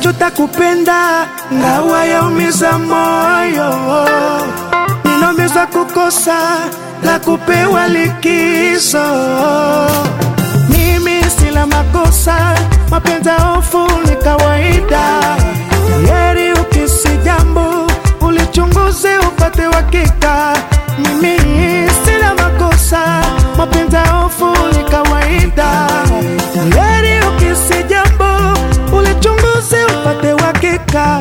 najuta kupenda, ngawa yaumiza moyo, ninaumiza kukosa la kupewa likizo. Mimi sila makosa, mapenzi ya hofu ni kawaida. Heri ukisi jambo ulichunguze upate uhakika. Mimi sina makosa, mapenzi ya hofu ni kawaida. Heri ukisi jambo ulichunguze upate uhakika.